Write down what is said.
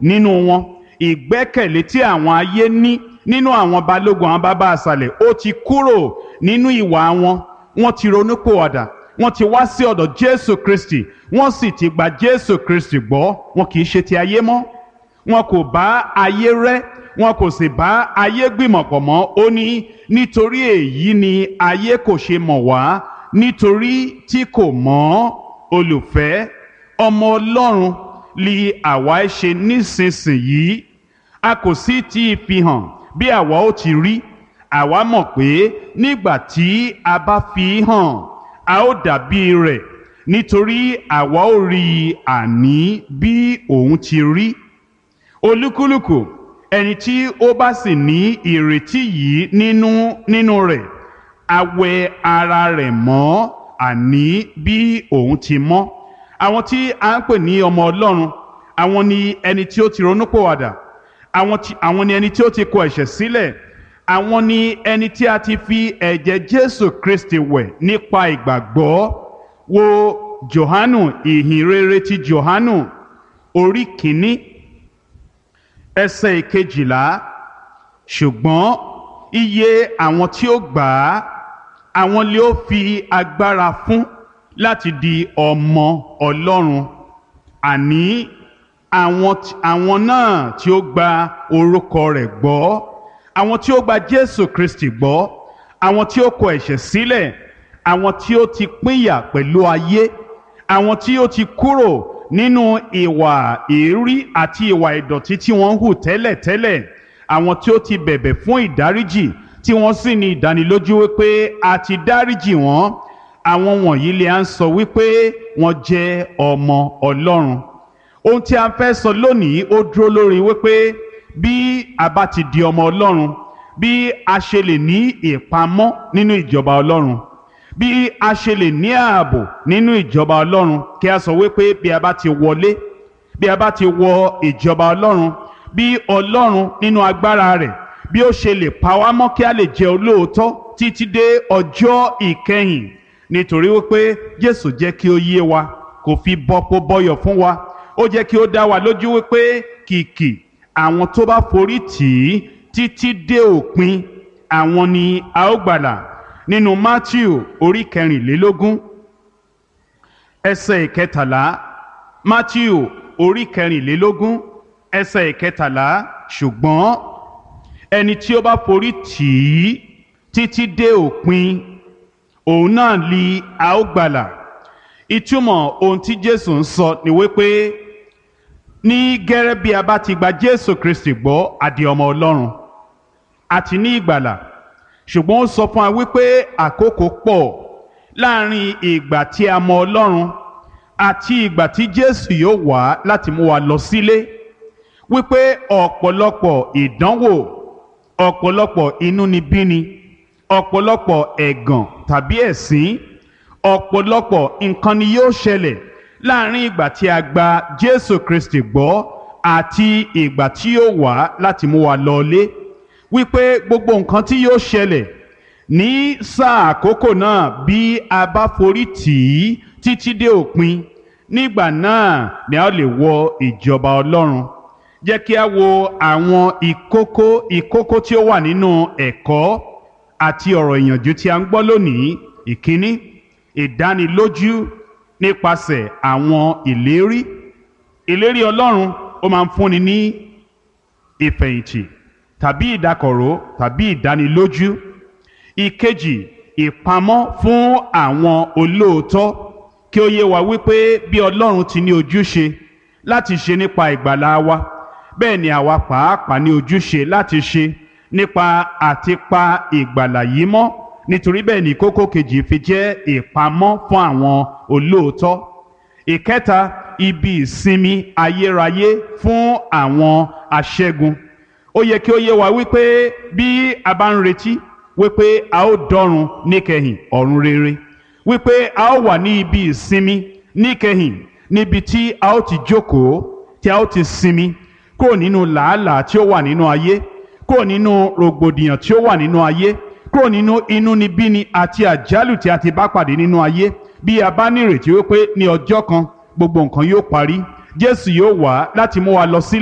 nínú wọn ìgbẹ́kẹ̀lé tí àwọn ayé ní nínú àwọn balógun àwọn bàbá àṣàlẹ̀ ó ti kúrò nínú ìwà wọn wọ́n ti ronúpìwàdà wọ́n ti wá sí ọ̀dọ̀ jésù kristi wọ́n sì ti gba jésù kristi gbọ́ wọn kì í ṣe ti ayé mọ́ wọn kò bá ayé rẹ́ wọn kò sì bá ayé gbìmọ̀pọ̀ mọ́ ó ní nítorí èyí ni ayé kò ṣe mọ̀ wá nítorí tí kò mọ̀ olùfẹ́ ọmọ ọlọ́run li àwa ẹ ṣe nísinsìnyí a kò sì tí ì fi hàn bí àwa ó ti rí àwa mọ̀ pé nígbà tí a bá fi hàn a ó dàbí rẹ̀ nítorí àwa ó rí i àní bí òun ti rí olúkúlùkù ẹni tí ó bá sì ní ìrètí yìí nínú nínú rẹ̀ a wẹ ara rẹ̀ mọ́ àní bí òun ti mọ́ àwọn tí a ń pè ní ọmọ ọlọ́run àwọn ni ẹni tí ó ti ronúpìwàdà àwọn tí àwọn ni ẹni tí ó ti kọ ẹ̀ṣẹ̀ sílẹ̀ àwọn ni ẹni tí a ti fi ẹ̀jẹ̀ jésù kristi wẹ̀ nípa ìgbàgbọ́ wo johanu ìhìnrere ti johanu orí kìíní ẹsẹ̀ ìkejìlá ṣùgbọ́n iye àwọn tí ó gbà á àwọn lè ó fi agbára fún láti di ọmọ ọlọ́run àní àwọn tí- àwọn náà tí ó gba orúkọ rẹ̀ gbọ́ àwọn tí ó gba jésù kristi gbọ́ àwọn tí ó kọ ẹ̀ṣẹ̀ sílẹ̀ àwọn tí ó ti pínyà pẹ̀lú ayé àwọn tí ó ti kúrò nínú ìwà èérí àti ìwà ìdọ̀tí tí wọ́n ń hù tẹ́lẹ̀tẹ́lẹ̀ àwọn tí ó ti bẹ̀bẹ̀ fún ìdáríjì tí wọ́n sì ní ìdánilójú wípé a ti dáríjì wọ́n àwọn wọ̀nyí lè à ń sọ wípé wọ́n jẹ́ ọmọ ọlọ́run ohun tí a fẹ́ sọ lónìí ó dúró lórí wípé bí a bá ti di ọmọ ọlọ́run bí a ṣe lè ní ìpamọ́ nínú ìjọba ọlọ́run bí a ṣe lè ní ààbò nínú ìjọba ọlọ́run kí a sọ wípé bí a bá ti wọlé bí a bá ti wọ ìjọba ọlọ́run bí ọlọ́run nínú agbára rẹ̀ bí ó ṣe lè pa wá mọ́ kí a lè jẹ́ olóòótọ́ títí dé ọjọ́ ìkẹyìn nítorí wípé jésù jẹ́ kí ó yé wa kò fi bọ́pọ̀ bọ́yọ̀ fún wa ó jẹ́ kí ó dá wa lójú wípé kìkì àwọn tó bá forí tì í títí dé òpin àwọn ni a ó gbàlà nínú matthew orí kẹrìnlélógún ẹsẹ̀ ìkẹtàlá matthew orí kẹrìnlélógún ẹsẹ̀ ìkẹtàlá ṣùgbọ́n ẹni tí ó bá forí tì í títí dé òpin òun náà li a ó gbàlà ìtumọ̀ ohun tí jésù ń sọ ni wípé ní gẹ́rẹ́ bí a bá ti gba jésù kristi gbọ́ àdì ọmọ ọlọ́run àti ní ìgbàlà ṣùgbọ́n ó sọ fún wa wípé àkókò pọ̀ láàrin ìgbà tí a mọ ọlọ́run àti ìgbà tí jésù yóò wá láti mú wa lọ sílé wípé ọ̀pọ̀lọpọ̀ ìdánwò ọ̀pọ̀lọpọ̀ inúnibíni ọ̀pọ̀lọpọ̀ ẹ̀gàn tàbí ẹ̀sín ọ̀pọ̀lọpọ̀ nǹkan ni yóò ṣẹlẹ̀ láàrin ìgbà tí a gba jésù kristi gbọ́ àti ìgbà tí yóò wá láti mú wa lọlé wípé gbogbo nǹkan tí yóò ṣẹlẹ̀ ní sáà àkókò náà bí a bá forí tì í títí dé òpin nígbà náà ni a lè wọ ìjọba ọlọ́run jẹ́ kí a wo àwọn ìkókó ìkókó tí ó wà nínú ẹ̀kọ́ àti ọ̀rọ̀ ìyànjú tí a ń gbọ́ lónìí ìkíní ìdánilójú nípasẹ̀ àwọn ìlérí ìlérí ọlọ́run ó máa ń fúnni ní ìfẹ̀yìntì tàbí ìdákọ̀ró tàbí ìdánilójú ìkejì ìpamọ́ fún àwọn olóòótọ́ kí ó yé wa wípé bí ọlọ́run ti ní ojúṣe láti ṣe nípa ìgbàlá wa bẹ́ẹ̀ ni àwa pàápàá ní ojúṣe láti ṣe nípa àti pa ìgbàlà yìí mọ́ nítorí bẹ́ẹ̀ ni kókó kejì fi jẹ́ ìpamọ́ fún àwọn olóòótọ́ ìkẹta ibi ìsinmi ayérayé fún àwọn aṣẹ́gun ó yẹ kí ó yé wa wípé bí a bá ń retí wípé a ó dọ́run níkẹyìn ọ̀run rere wípé a ó wà ní ibi ìsinmi níkẹyìn níbi tí a ó ti jókòó tí a ó ti sinmi kúrò nínú làálàá tí ó wà nínú ayé kúrò nínú rògbòdìyàn tí ó wà nínú ayé kúrò nínú inúnibíni àti àjálù tí a ti bá pàdé nínú ayé bí a bá ní ìrètí wípé ní ọjọ́ kan gbogbo nǹkan yóò parí jésù yóò wá láti mú wa lọ sí